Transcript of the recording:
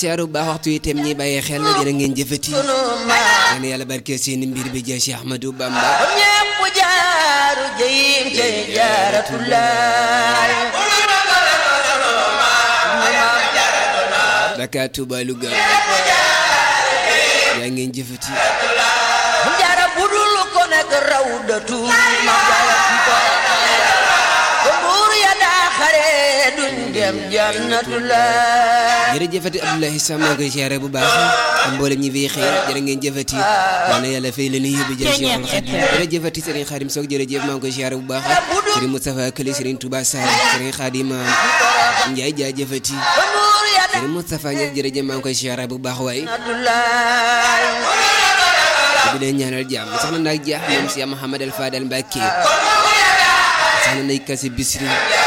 siyaaru bu baax waxtu yi itam ñi bàyyee xel jërë ngeen jëfati sunu maam yéen yàlla barke seen mbir bi jël Cheikh Ahmadou Bamba ñépp jaaru jëyim cay jaaratulaay Dakar Touba Louga yaa ngeen jëfati jaara budul ko nekk rawdatu ma jaara ko ko buur ya daa xare duñ dem jannatulaay jërëjëfati Abdoulaye Sam maa ngi koy siyaare bu baax ak mboolem ñi fi xëy jërë ngeen jëfati yal na yàlla fay leen yóbbu jël si waxal xadim jërëjëfati Serigne Khadim Sock jërëjëf maa ngi koy siyaare bu baax Serigne Moustapha Këli Serigne Touba Sarr Serigne Khadim Ndiaye jaajëfati ko buur ya daa Serigne Moustapha Niass jërëjëf maa ngi koy siyaare bu baax waaye jannatulaay bi leen ñaanal jàmm soxna nag jaax moom si Mouhamad El Fadel Mbacke soxna nay kasi bisri